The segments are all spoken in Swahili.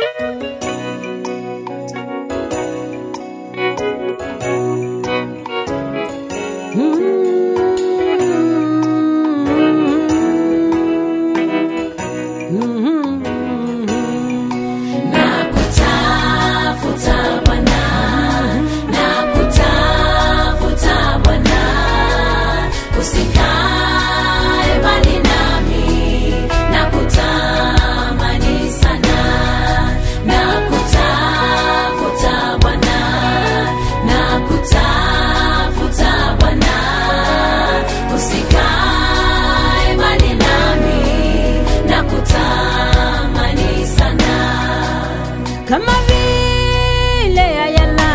Nakutafuta Bwana, nakutafuta Bwana, usikae mbali nami, nakutamani sana. Nakutafuta Bwana, nakutafuta Bwana, usikae mbali nami, nakutamani sana kama vile Ayala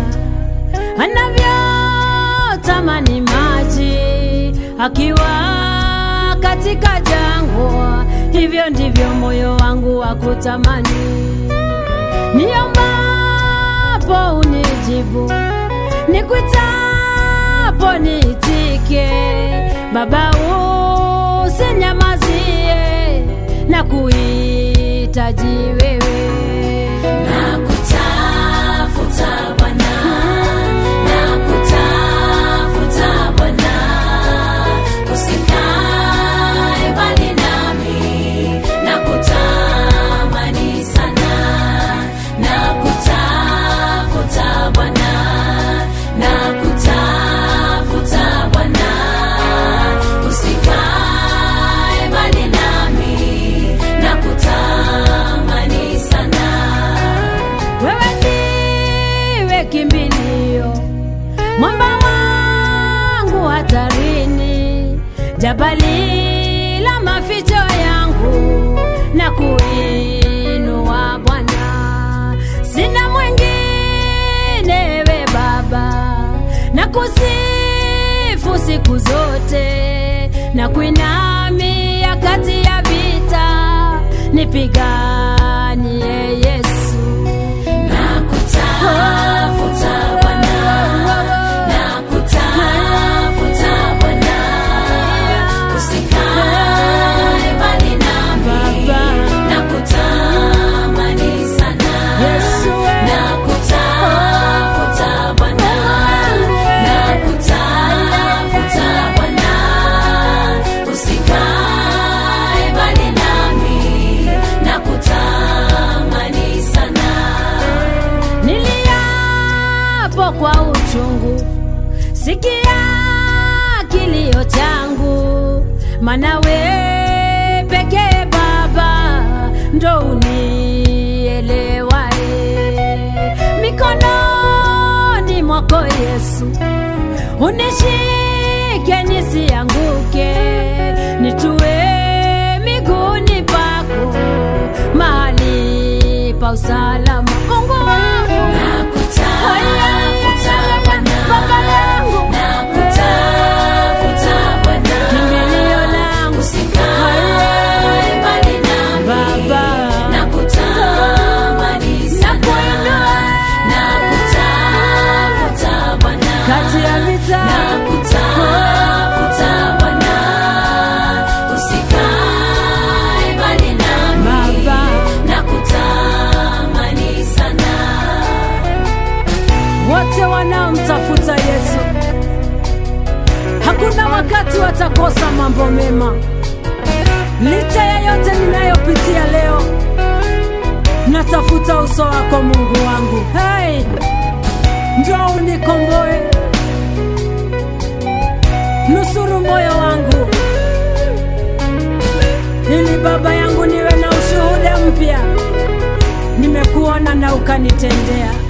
anavyotamani maji akiwa katika jangwa, hivyo ndivyo moyo wangu wa kutamani. Niombapo unijibu, nikwitapo niitike. Baba, usinyamazie na kuhitaji wewe. Nakutafuta Bwana, nakutafuta Bwana, usikae mbali nami, nakutamani sana. Nakutafuta Bwana, nakutafuta Bwana, usikae mbali nami, nakutamani sana. Wewe ndiwe kimbilio, mwamba wangu hatarini, jabali la maficho yangu na kuinua Bwana. Sina mwingine we Baba, na kusifu siku zote na kuinamia kati ya vita, nipiganie Yesu. Nakutafuta Bwana, nakutafuta Bwana, usikae mbali nami, nakutamani sana. Yesu we. Nakutafuta Bwana, nakutafuta Bwana, usikae mbali nami, nakutamani sana. Niliapo kwa uchungu, sikia kilio changu, maana we pekee Baba ndo unielewae. Mikononi mwako Yesu, unishike nisianguke, nitue miguuni pako, mahali pa usalama. Mungu wangu Nakutafuta Bwana, Baba yangu, nakutafuta Bwana, kimbilio langu, usikae mbali nami, Baba. nakutamani sana. Nakuinua. Nakutafuta Bwana, kati ya vita nakutafuta Bwana, usikae mbali nami, Baba. nakutamani sana. wote wanaomtafuta Yesu, hakuna wakati watakosa mambo mema. Licha ya yote ninayopitia leo, natafuta uso wako Mungu wangu. Hey, njoo unikomboe, nusuru moyo wangu, ili Baba yangu niwe na ushuhuda mpya. Nimekuona na ukanitendea